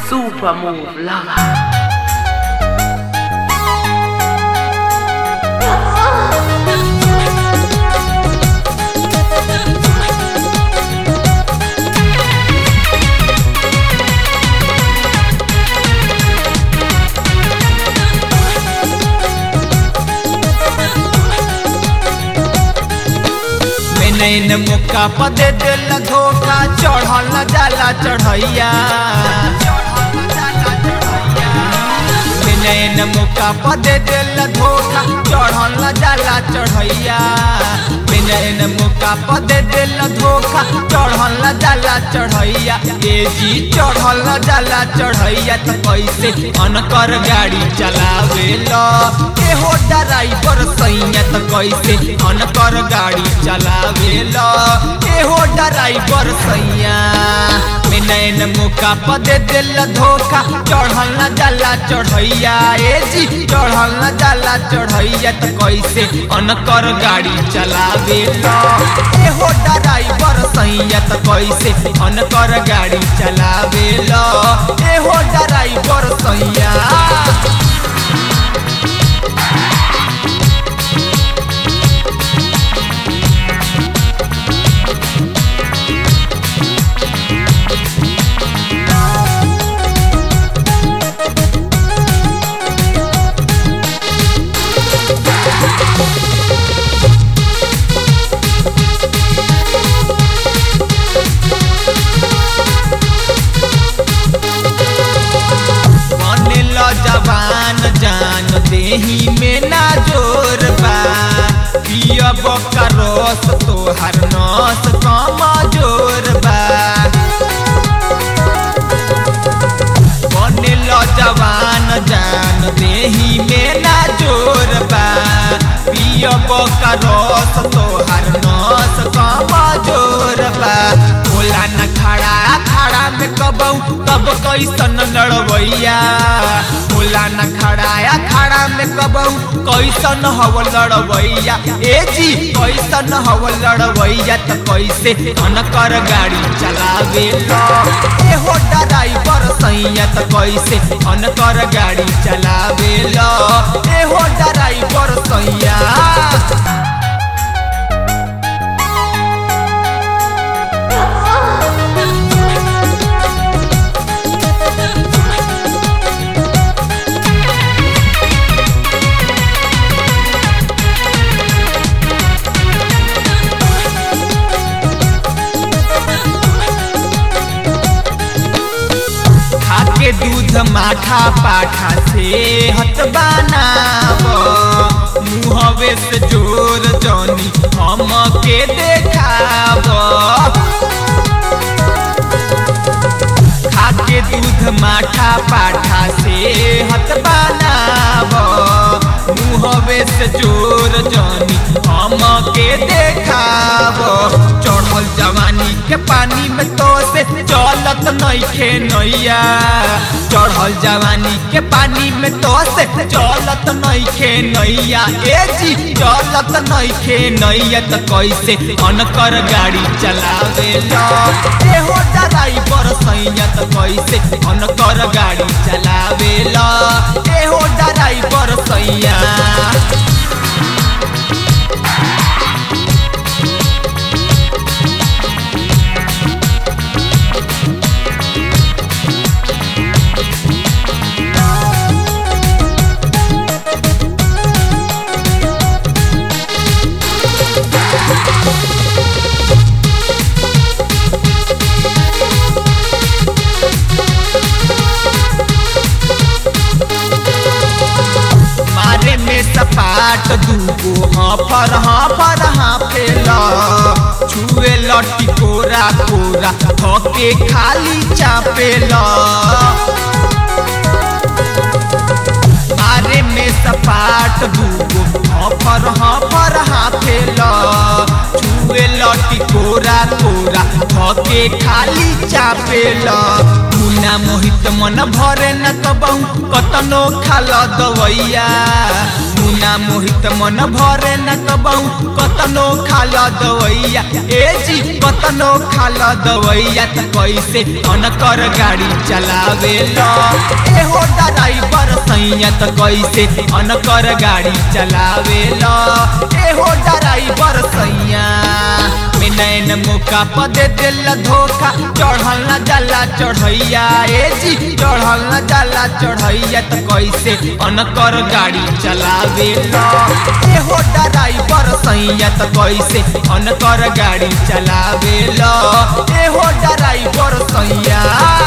Super Move Lover. नैन मुक्का पदे दिल धोखा चढ़ल जाला चढ़ैया नैन मुक्का पदे दिल धोखा चढ़ल जाला चढ़ैया नैन मुक्का पदे दिल धोखा चढ़ल जाला चढ़ैया ए जी चढ़ल जाला चढ़ैया त कैसे अनकर गाड़ी चलावे लो ए हो ड्राइवर सैया त कैसे अनकर गाड़ी चलावे लो ए हो ड्राइवर सैया में नैन मुका पदे दिल धोखा चढ़ल न जाला चढ़ैया ए जी चढ़ल न जाला चढ़ैया त कैसे अनकर गाड़ी चलावे लो ए हो ड्राइवर सैया त कैसे अनकर गाड़ी चलावे लो ए हो ड्राइवर सैया बनेल जवान जान देही में ना जोर बा पियब का रस तोहर नस कम जोर बा बनेल जवान जान देही में ना जोर बा पियब का रस तोहर नस कम जोर बा भोला न खड़ा खड़ा में कबऊ तब कैसन लड़वैया भोला न खड़ा खड़ा में कबऊ कैसन हव लड़वैया ए जी कैसन हव लड़वैया त कैसे अनकर गाड़ी चलावे लो ए हो ड्राइवर सैया त कैसे अनकर गाड़ी चलावे लो ए हो ड्राइवर सैया खाके दूध माठा पाठा से हत बनाव मुहवे से जोर जनी हम के देखाव खाके दूध माठा पाठा से हत बनाव मुहवे से जोर जनी हम के देखाव चढ़ल जवानी के पानी में तो से चलत नइखे नैया चढ़ल जवानी के पानी में तो से चलत नइखे नैया ए जी चलत नइखे नैया त कैसे अनकर गाड़ी चलावे लो ए हो ड्राइवर सैया त कैसे अनकर गाड़ी चलावे लो ए हो ड्राइवर सैया मारे में सपाट दूगो हाफर हाफर हाफेला छुए लटी कोरा कोरा थके खाली चापेला मारे में सपाट दूगो हाफर हाफर हाफेला छुए लटी कोरा कोरा थके खाली चापेला मुना मोहित मन भरे न कबहू कतनो खाल दवैया मुना बिना मोहित मन भरे न कबहू कतनो खाल दवैया ए जी कतनो खाल दवैया त कैसे अनकर गाड़ी चलावे ल एहो ड्राइवर सैया त कैसे अनकर गाड़ी चलावे ल एहो ड्राइवर सैया में नैन मौका प दे दिल धोखा चढ़ल न जाला चढ़ैया ए जी चढ़ल न जाला चढ़ैया त कैसे अनकर गाड़ी चलावे ल एहो ड्राइवर सैया त कैसे अनकर गाड़ी चलावे ल एहो ड्राइवर सैया